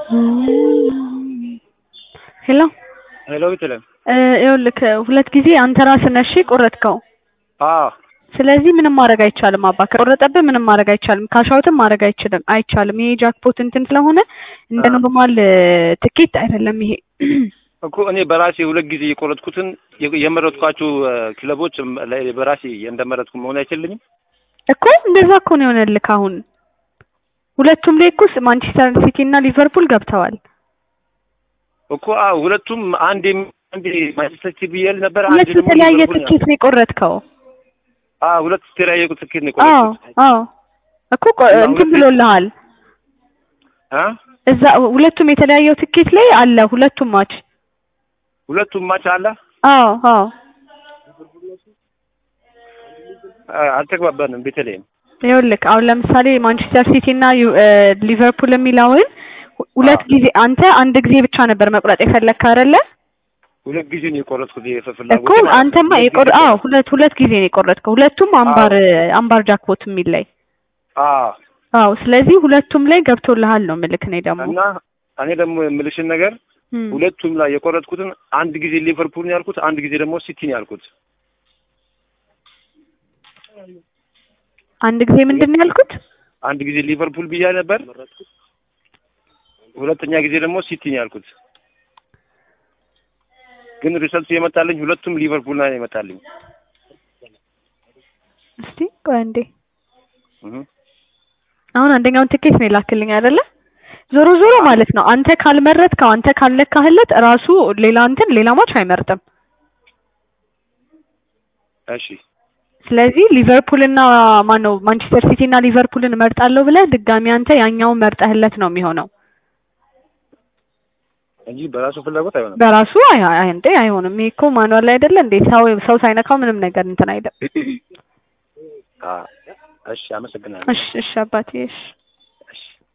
ሄሎ ሄሎ ብትለም ይኸውልህ ሁለት ጊዜ አንተ ራስህ ነህ እሺ የቆረጥከው። አዎ ስለዚህ ምንም ማድረግ አይቻልም አባ ከቆረጠብህ ምንም ማድረግ አይቻልም። ካሻውትም ማድረግ አይችልም አይቻልም። ይሄ ጃክፖት እንትን ስለሆነ እንደ አ- ኖርማል ትኬት አይደለም ይሄ። እኮ እኔ በራሴ ሁለት ጊዜ የቆረጥኩትን የ- የመረጥኳቸው እ፣ ክለቦች እም፣ ላይ በራሴ እንደመረጥኩ መሆን አይችልኝም? እኮ እንደዛ እኮ ነው የሆነልህ አሁን። ሁለቱም ላይ እኮ ማንቸስተር ሲቲ እና ሊቨርፑል ገብተዋል። እኮ አዎ፣ ሁለቱም አንድ አንድ ማንቸስተር ሲቲ ብዬል ነበር። አንድ ሁለት ደግሞ የተለያየ ሊቨርፑል ነው። ትኬት ነው የቆረጥከው። አዎ፣ ሁለት የተለያየ ትኬት ነው አዎ የቆረጥኩት። አዎ እኮ ቆ- እና እንትን ሁለቴ- ብሎልሃል አ እዛ ሁለቱም የተለያየው ትኬት ላይ አለ ሁለቱም ማች። ሁለቱም ማች አለ። አዎ አዎ አ- አልተግባባንም። ቤተልሔም ይኸውልህ አሁን ለምሳሌ ማንቸስተር ሲቲ እና ዩ- እ፣ ሊቨርፑል የሚለውን ሁ- ሁለት አዎ። ጊዜ አንተ አንድ ጊዜ ብቻ ነበር መቁረጥ የፈለግከው አይደለ? ሁለት ጊዜ ነው የቆረጥኩት። እኮ የፍላጎቴ ማለት ነው። አንተማ ሁለት የቆር ጊዜ አዎ ሁለት ሁለት ጊዜ ነው የቆረጥከው። ሁለቱም አምባር አምባር ጃክፖት የሚል ላይ አዎ። አዎ። ስለዚህ ሁለቱም ላይ ገብቶልሃል ነው ምልክ እኔ ደግሞ እና እኔ ደግሞ የምልሽን ነገር እም። ሁለቱም ላይ የቆረጥኩትን አንድ ጊዜ ሊቨርፑል ነው ያልኩት፣ አንድ ጊዜ ደግሞ ሲቲ ነው ያልኩት። አንድ ጊዜ ምንድን ነው ያልኩት? አንድ ጊዜ ሊቨርፑል ብያ ነበር፣ ሁለተኛ ጊዜ ደግሞ ሲቲ ነው ያልኩት። ግን ሪሰልቱ የመጣልኝ ሁለቱም ሊቨርፑል ላይ ነው የመጣልኝ። እስቲ ቆይ አንዴ እህ አሁን አንደኛውን ትኬት ነው የላክልኝ አይደለ? ዞሮ ዞሮ ማለት ነው አንተ ካልመረጥከው አንተ ካልለካህለት ራሱ ሌላ እንትን ሌላ ማች አይመርጥም። እሺ ስለዚህ ሊቨርፑል እና ማን ነው ማንቸስተር ሲቲ እና ሊቨርፑልን እመርጣለሁ ብለህ ድጋሚ አንተ ያኛውን መርጠህለት ነው የሚሆነው። እንጂ በራሱ ፍላጎት አይሆንም። በራሱ አይ አይ እንዴ አይሆንም። ይሄ እኮ ማኑዋል አይደለ እንዴ? ሰው ሰው ሳይነካው ምንም ነገር እንትን አይደለም። አ እሺ፣ አመሰግናለሁ። እሺ እሺ አባቴ እሺ